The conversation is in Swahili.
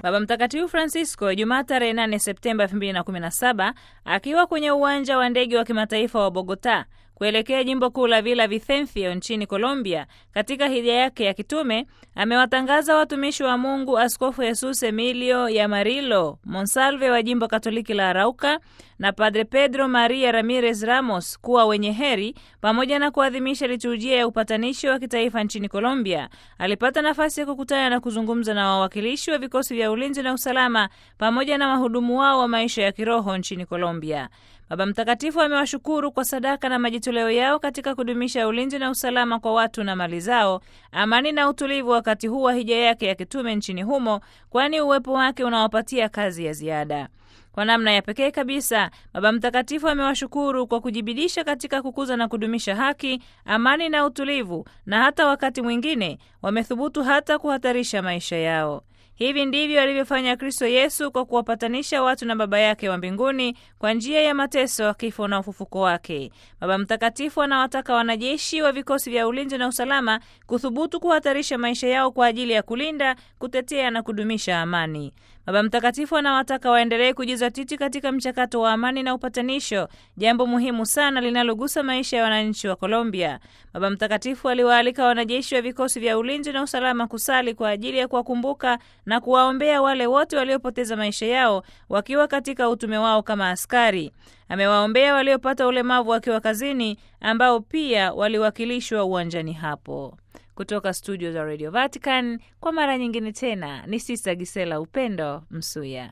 Baba Mtakatifu Francisco Jumaa tarehe 8 Septemba 2017 akiwa kwenye uwanja wa ndege wa kimataifa wa Bogota kuelekea jimbo kuu la Villa Vicencio nchini Colombia, katika hija yake ya kitume amewatangaza watumishi wa Mungu Askofu Jesus Emilio Yamarilo Monsalve wa jimbo Katoliki la Arauca na Padre Pedro Maria Ramirez Ramos kuwa wenye heri, pamoja na kuadhimisha liturujia ya upatanisho wa kitaifa nchini Colombia. Alipata nafasi ya kukutana na kuzungumza na wawakilishi wa vikosi vya ulinzi na usalama pamoja na wahudumu wao wa maisha ya kiroho nchini Colombia. Baba Mtakatifu amewashukuru kwa sadaka na majitoleo yao katika kudumisha ulinzi na usalama kwa watu na mali zao, amani na utulivu wakati huu wa hija yake ya kitume nchini humo, kwani uwepo wake unawapatia kazi ya ziada. Kwa namna ya pekee kabisa, Baba Mtakatifu amewashukuru kwa kujibidisha katika kukuza na kudumisha haki, amani na utulivu, na hata wakati mwingine wamethubutu hata kuhatarisha maisha yao. Hivi ndivyo alivyofanya Kristo Yesu kwa kuwapatanisha watu na Baba yake wa mbinguni kwa njia ya mateso, kifo na ufufuko wake. Baba Mtakatifu anawataka wanajeshi wa vikosi vya ulinzi na usalama kuthubutu kuhatarisha maisha yao kwa ajili ya kulinda, kutetea na kudumisha amani. Baba Mtakatifu anawataka waendelee kujizatiti katika mchakato wa amani na upatanisho, jambo muhimu sana linalogusa maisha ya wananchi wa Colombia. Baba Mtakatifu aliwaalika wanajeshi wa vikosi vya ulinzi na usalama kusali kwa ajili ya kuwakumbuka na kuwaombea wale wote waliopoteza maisha yao wakiwa katika utume wao kama askari. Amewaombea waliopata ulemavu wakiwa kazini, ambao pia waliwakilishwa uwanjani hapo. Kutoka studio za Radio Vatican kwa mara nyingine tena ni Sista Gisela Upendo Msuya.